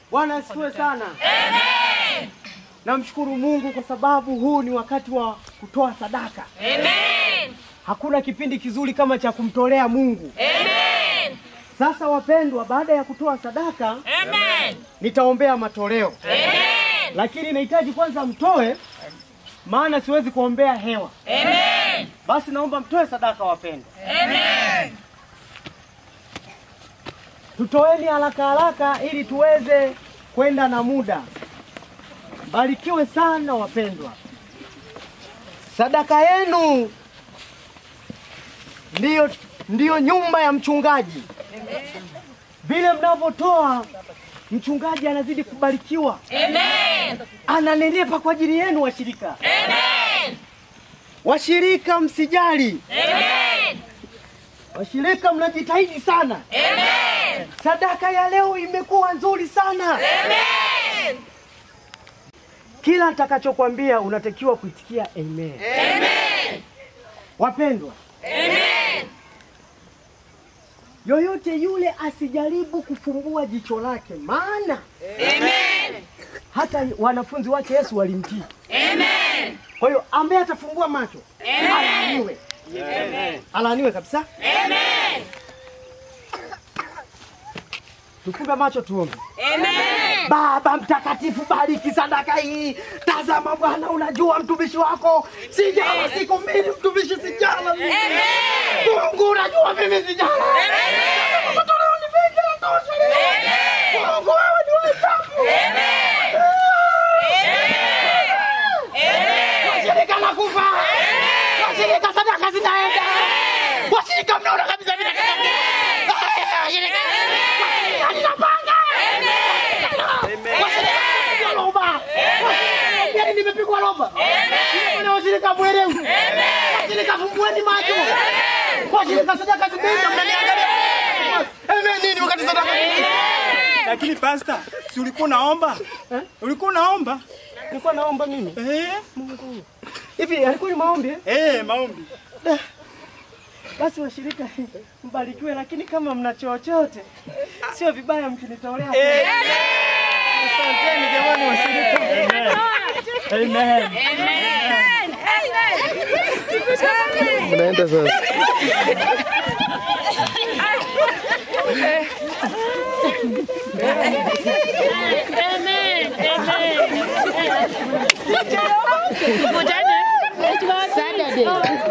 Bwana asifiwe sana. Amen. Namshukuru Mungu kwa sababu huu ni wakati wa kutoa sadaka. Amen. Hakuna kipindi kizuri kama cha kumtolea Mungu. Amen. Sasa wapendwa, baada ya kutoa sadaka Amen. nitaombea matoleo, Amen. lakini nahitaji kwanza mtoe, maana siwezi kuombea hewa. Amen. Basi naomba mtoe sadaka, wapendwa. Amen. Tutoeni haraka haraka ili tuweze kwenda na muda. Barikiwe sana wapendwa. Sadaka yenu ndiyo, ndiyo nyumba ya mchungaji. Vile mnavyotoa, mchungaji anazidi kubarikiwa, Amen. ananenepa kwa ajili yenu washirika. Amen. Washirika msijali, Amen. washirika mnajitahidi sana. Amen. Sadaka ya leo imekuwa nzuri sana. Amen. Kila nitakachokwambia unatakiwa kuitikia amen. Amen. Wapendwa, Amen. yoyote yule asijaribu kufumbua jicho lake, maana Amen. hata wanafunzi wake Yesu walimtii. Amen. Kwa hiyo ambaye atafumbua macho Amen. alaaniwe, alaaniwe kabisa. Amen. Tufumbe macho tuombe. Amen. Baba mtakatifu, bariki sadaka hii. Tazama Bwana, unajua mtumishi wako sijala siku mbili, mtumishi sijala mimi. Amen. Mungu unajua mimi sijala. Amen. Matoleo ni mengi yanatosha. Amen. Mungu wewe ni ulisafu. Amen. Amen. Washirika nakufa. Washirika sadaka zinaenda. Washirika mnaona kabisa mimi nakata. Washirika. Washirika ninapanga. Washirika nimepigwa roba. Yaani nimepigwa roba. Wale washirika mwelewi. Washirika fumbueni macho. Washirika sadaka zimeenda mnaniangalia. Amen nini wakati sadaka Lakini pasta, si ulikuwa unaomba? Eh? Ulikuwa unaomba? Nilikuwa naomba mimi. Eh, Hivi alikuwa ni maombi? eh? eh, maombi. Basi washirika mbarikiwe, lakini kama mna chochote sio vibaya mkinitolea. Eh, Asanteni jamani washirika. amen. Mnaenda sasa. Saturday.